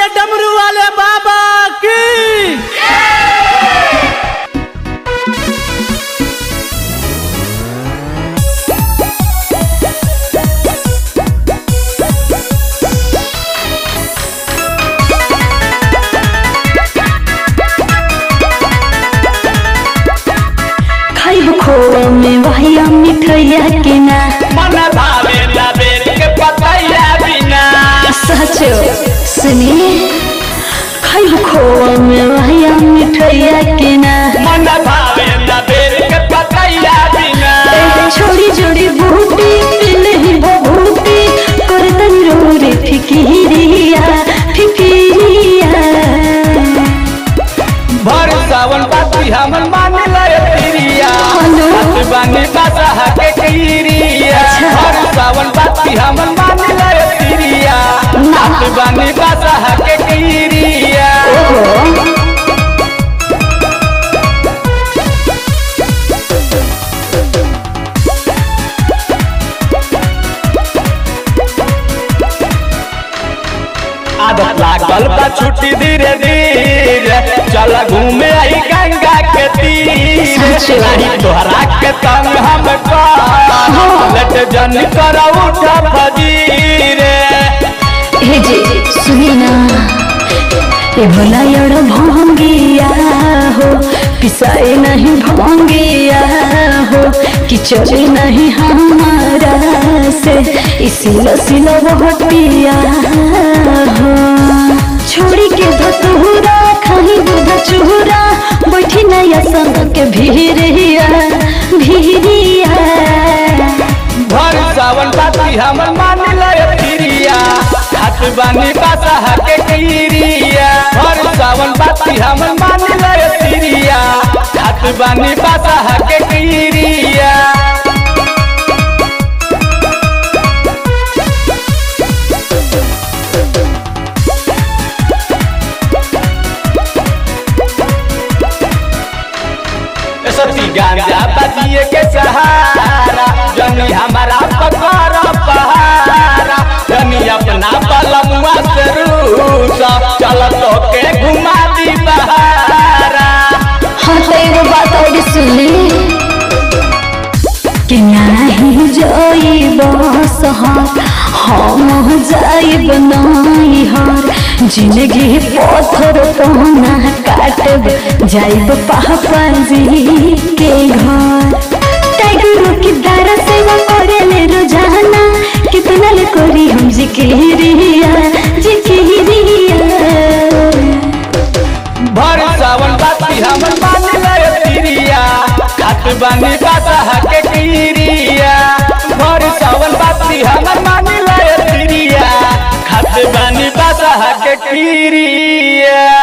बोलिए डमरू वाले बाबा की खाइब खोआ में वहिया मिठैया के ना मन भावे बेल के पतैया बिना सचो सुनिए खाइब खोआ में वहिया मिठैया के ना मन भावे बेल के पतैया बिना ए, छोड़ी जोड़ी बूटी नहीं बबूटी कर तनी रो रे फिकिरिया फिकिरिया भर सावन बाती हमन मान लय तिरिया हेलो। हाथ बानी बासा के किरिया अच्छा। भर सावन बाती हमन मान लय तिरिया ना। हाथ बानी बासा के किरिया ओहो आदत लागल बा छुट्टी धीरे धीरे चल घूमे आई गंगा के तीर सच में। आई तोहरा के तंग हम लट जन कर उठा फजीरे हे जे सुनी ना ये भोला एड़ भंगिया हो पिसाए नहीं भंगिया हो कि चले नहीं हमारा से इसीला सिला बहुत पिया हो छोड़ी के धतूरा खाही दूध चूरा बैठी नया संग के भीरिया भीरिया भर सावन बाती हमर मान लय तिरिया हाथ बानी बासा के किरिया भर सावन बाती हमर मान लय तिरिया हाथ बानी बासा के किरिया सती गांजा बजिए के सहारा जनी हमारा पकड़ पहारा जनी अपना बलमुआ से रूसा चल तो के घुमा दी बहारा हाँ तो एगो बात और सुनी कि नहीं जाइब सहर हम जाइब नहीं हर जिंदगी पत्थर कहना काटब जाइब पापा जी के घर टाइगर की दारा सेवा करे रोजाना कितना ले करी हम जिकिरिया जिकिरिया भर सावन बाती हमर मान लय तिरिया खात बानी बासा के किरिया भर सावन बाती हमर मान लय तिरिया खात बानी बासा के किरिया